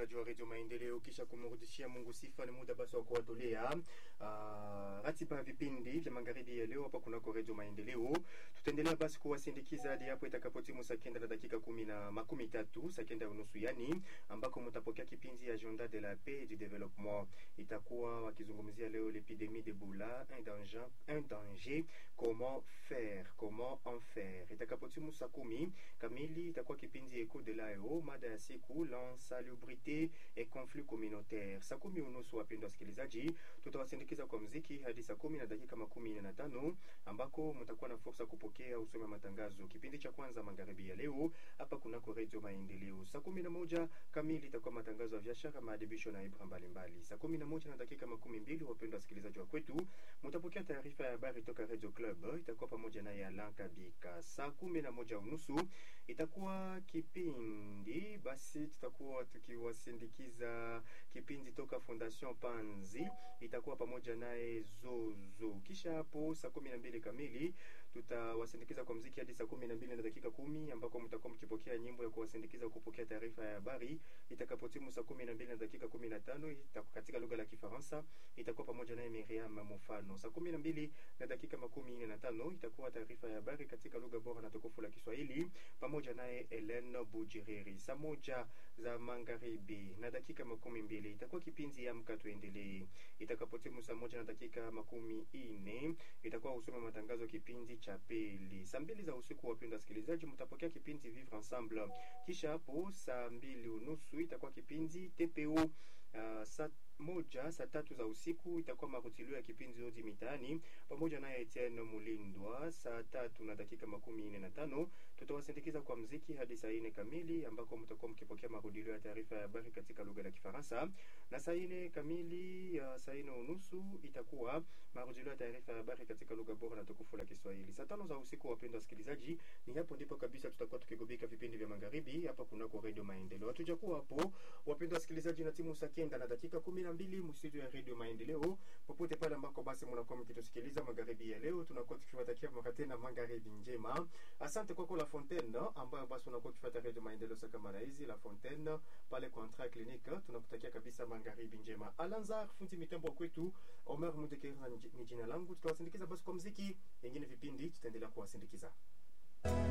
msikilizaji wa redio Maendeleo, kisha kumrudishia Mungu sifa, ni muda basi wa kuwatolea uh, ratiba ya vipindi vya magharibi ya leo hapa kunako redio Maendeleo. Tutaendelea basi kuwasindikiza hadi hapo itakapotimu saa kenda na dakika kumi na makumi tatu saa kenda unusu yani, ambako mtapokea kipindi ya Agenda de la Paix et du Développement. Itakuwa wakizungumzia leo l'épidémie d'Ebola, un danger, un danger, comment faire, comment en faire. Itakapotimu saa kumi kamili itakuwa kipindi Eco de l'AEO, mada ya siku l'insalubrité et conflit communautaire. Saa kumi unusu, wapendwa wasikilizaji, tutawasindikiza kwa mziki hadi saa kumi na dakika makumi nne na tano ambako mtakuwa na fursa kupokea usome matangazo. Kipindi cha kwanza magharibi ya leo hapa kunako redio Maendeleo. Saa kumi na moja kamili itakuwa matangazo ya biashara, maadibisho na ibra mbalimbali. Saa kumi na moja na dakika makumi mbili, wapendwa wasikilizaji wa kwetu, mtapokea taarifa ya habari toka Radio Club, itakuwa pamoja naye Alan Kabika. Saa kumi na moja unusu itakuwa kipindi basi, tutakuwa tukiwasindikiza kipindi toka Fondation Panzi, itakuwa pamoja naye Zozo. Kisha hapo saa kumi na mbili kamili tutawasindikiza kwa mziki hadi saa kumi na mbili na dakika kumi ambako mtakuwa mkipokea nyimbo ya kuwasindikiza kupokea taarifa ya habari itakapotimu saa kumi na mbili na dakika kumi na tano katika lugha la Kifaransa, itakuwa pamoja naye Miriam Mufano. Saa kumi na mbili na dakika makumi nne na tano itakuwa taarifa ya habari katika lugha bora na tukufu la Kiswahili pamoja naye Helen Bujiriri. Saa moja za magharibi na dakika makumi mbili itakuwa kipindi Amka Tuendelee. Itakapotimu saa moja na dakika makumi nne itakuwa usome matangazo kipindi cha pili. Saa mbili za usiku, wapenda wasikilizaji, mtapokea kipindi Vivre Ensemble. Kisha hapo saa mbili unusu itakuwa kipindi TPO. Uh, saa moja saa tatu za usiku itakuwa marutilio ya kipindi Odi Mitaani pamoja naye Etienne Mulindwa. Saa tatu na dakika makumi nne na tano tutawasindikiza kwa mziki hadi saa nne kamili ambako mtakuwa mkipokea marudilio ya taarifa ya habari katika lugha la Kifaransa, na saa nne kamili ya saa nne unusu itakuwa marudilio ya taarifa ya habari katika lugha bora na tukufu la Kiswahili. Saa tano za usiku, wapendwa wasikilizaji, ni hapo ndipo kabisa tutakuwa tukigubika vipindi vya magharibi hapa kunako Radio Maendeleo. Hatujakuwa hapo, wapendwa wasikilizaji, na timu saa kenda na dakika kumi na mbili mstudio ya Radio Maendeleo, popote pale ambako basi mnakuwa mkitusikiliza magharibi ya leo, tunakuwa tukiwatakia mara tena magharibi njema. Asante kwako La Fontaine ambayo basi unakuwa ukifuata Radio Maendeleo saa kama hizi La Fontaine pale Contra Clinique, tunakutakia kabisa magharibi njema. Alanzar fundi mitambo kwetu, Omer Mudekera ni jina langu, tutawasindikiza basi kwa muziki, wengine vipindi tutaendelea kuwasindikiza.